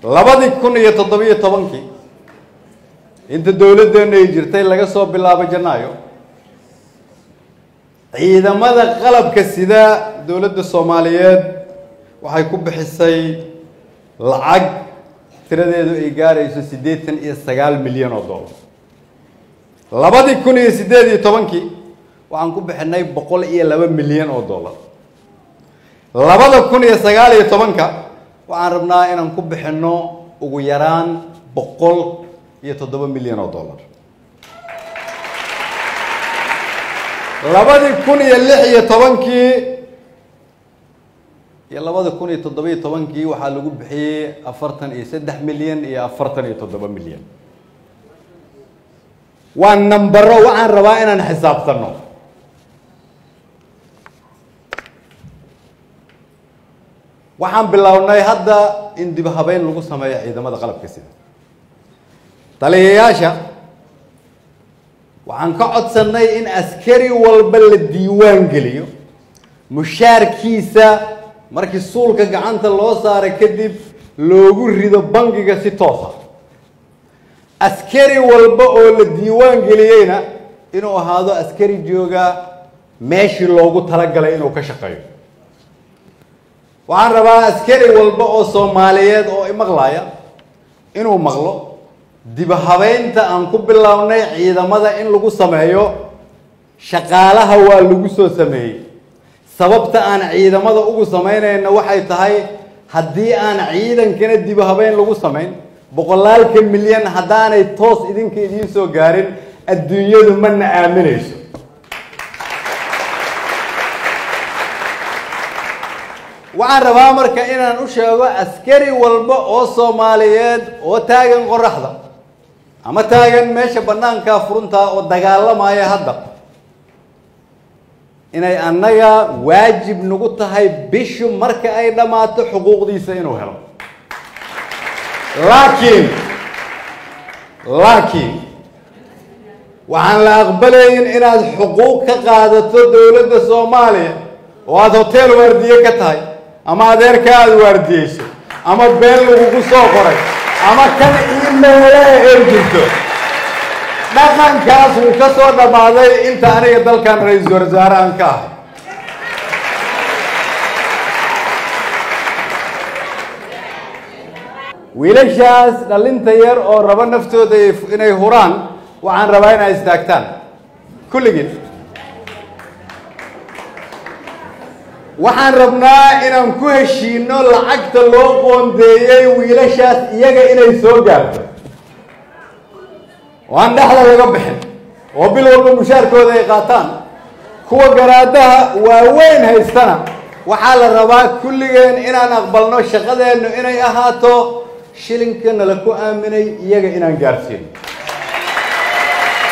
labadii kun iyo toddobiyo tobankii inta dowladdeenu ay jirtay laga soo bilaabo janaayo ciidamada qalabka sida dowladda soomaaliyeed waxay ku bixisay lacag tiradeedu ay gaarayso siddeetan iyo sagaal milyan oo dollar labadii kun iyo siddeed iyo tobankii waxaan ku bixinay boqol iyo laba milyan oo dollar labada kun iyo sagaal iyo tobanka waxaan rabnaa inaan ku bixinno ugu yaraan boqol iyo toddoba milyan oo dollar labadii kun iyo lix iyo tobankii iyo labada kun iyo toddobiyo tobankii waxaa lagu bixiyey afartan iyo saddex milyan iyo afartan iyo toddoba milyan waa nambaro waxaan rabaa inaan xisaabtanno waxaan bilownay hadda in dib habeyn lagu sameeyo ciidamada qalabka sida taliyayaasha waxaan ka codsannay in askari walba la diiwaan geliyo mushaarkiisa markii suulka gacanta loo saaray kadib loogu rido bangiga si toosa askari walba oo la diiwaan geliyeyna inuu ahaado askari jooga meeshii loogu talagalay inuu ka shaqeeyo waxaan rabaa askari walba oo soomaaliyeed oo imaqlaya inuu maqlo dibahabeynta aan ku bilownay ciidamada in lagu sameeyo shaqaalaha waa lagu soo sameeyey sababta aan ciidamada ugu samaynayna waxay tahay haddii aan ciidankana dibahabeyn lagu samayn boqolaalka milyan haddaanay toos idinka idiin soo gaarin adduunyadu mana aaminayso waxaan rabaa marka inaan u sheego askari walba oo soomaaliyeed oo taagan qoraxda ama taagan meesha banaankaa furuntaa oo dagaalamaya hadda inay annaga waajib nagu tahay bishu marka ay dhammaato xuquuqdiisa inuu helo laakiin laakiin waxaan la aqbalayn inaad xuquuq ka qaadato dowladda soomaaliya oo aada hotel waardiye ka tahay ama adeerka aada waardiyeyso ama been lagugu soo qoray ama kan iimeelaha ay jirto dhaqankaas wuu ka soo dhammaaday inta aniga dalkan ra-iisul wasaare aan ka ahay wiilashaas dhalinta yar oo rabo naftooda inay huraan waxaan rabaa inay istaagtaan kulligiin waxaan rabnaa inaan ku heshiino lacagta loo qoondeeyey wiilashaas iyaga inay soo gaarto oo aan dhexda laga bixin oo bil walba mushaarkooda ay qaataan kuwa garaadaha waaweyn haystana waxaa la rabaa kulligeen inaan aqbalno shaqadeennu inay ahaato shilinkana la ku aaminay iyaga inaan gaarsiino